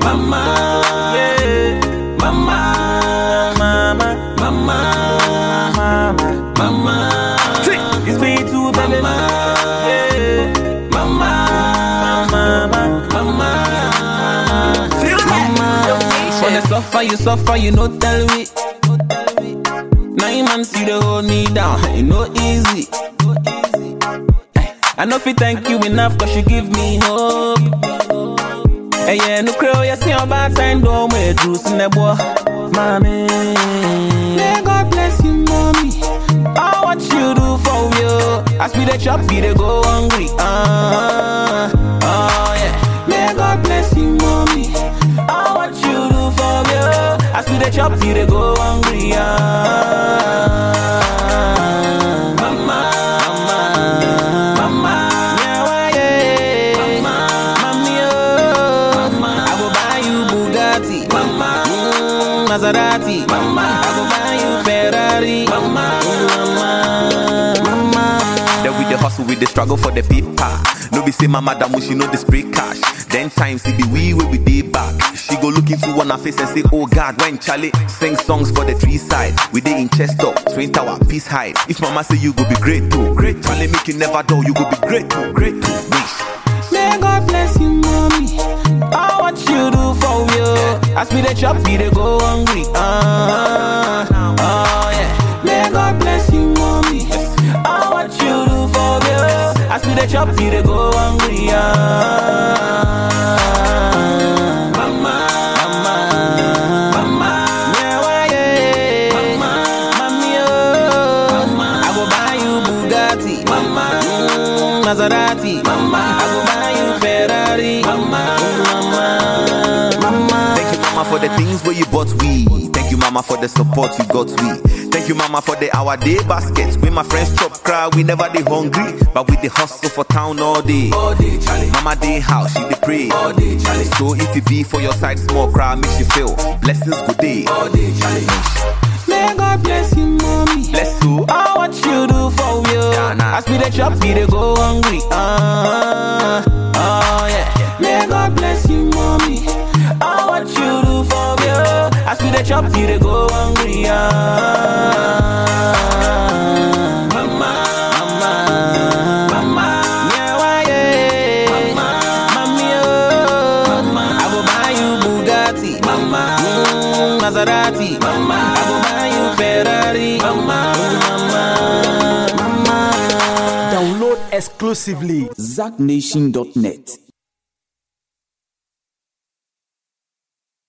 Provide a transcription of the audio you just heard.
Mama, yeah. Mama, mama, mama, mama, mama. It's way too baby. Mama, yeah. Mama, mama, mama. On the suffer, you suffer, you no tell me. Nine months you dey hold me down, it no easy. I know if you thank you enough, cause you give me hope. Hey, yeah, no crow, you see about time, don't wait, Bruce in the boy. Mommy, may God bless you, mommy. Oh, what you do for you? As we the chop, we dey go hungry. Uh, oh, yeah. May God bless you, mommy. Oh, what you do for you? As we the chop, we dey go hungry. Uh, mama, mama, mama, yeah, why, yeah. Mommy, oh, I go buy you Bugatti, mama, mm, Maserati, mama, I go buy you Ferrari, mama, mama, mama. Then we the hustle, we the struggle for the paper. No be say my madam she know the spray cash. Then times it be we will be day back. She go look into one her face and say, Oh God, when Charlie sing songs for the tree side. We dey in chest up, twin tower, peace hide. If mama say you go be great too, great Charlie make you never do, you go be great too, great too. Wish. May God bless you, mommy. Oh, what you do for you? As we the chop, we dey go hungry. Uh, oh yeah. May God bless you, mommy. Oh, what you do for you? As we the chop, we dey go hungry. Uh, mama, mama, mama. Yeah, why, yeah. Mommy, oh. I go buy you Bugatti, mama, mm, Maserati, mama. I go buy you Ferrari, mama, mama, mama. Thank you, mama, for the things where you bought we. Thank you, mama, for the support you got we. Thank you, mama, for the our day baskets. When my friends chop cry, we never dey hungry, but we dey hustle for town all day. All day, Charlie. Mama dey house, she dey pray. All day, Charlie. So if it be for your side, small cry makes you feel blessings good day. All day, Charlie. May God bless you, mommy. Bless you. Oh, what you do for you? Yeah, nah. As we the chop, we dey go hungry. Uh, oh yeah. May God bless you, mommy. Oh, what you do for you? As we the chop, we dey go hungry. Uh, mama, mama, mama. Yeah, why, yeah. Mommy, oh. I go buy you Bugatti, mama, mm, Maserati, mama. I go buy you Ferrari, mama, mama, mama. Download exclusively ZackNation.net.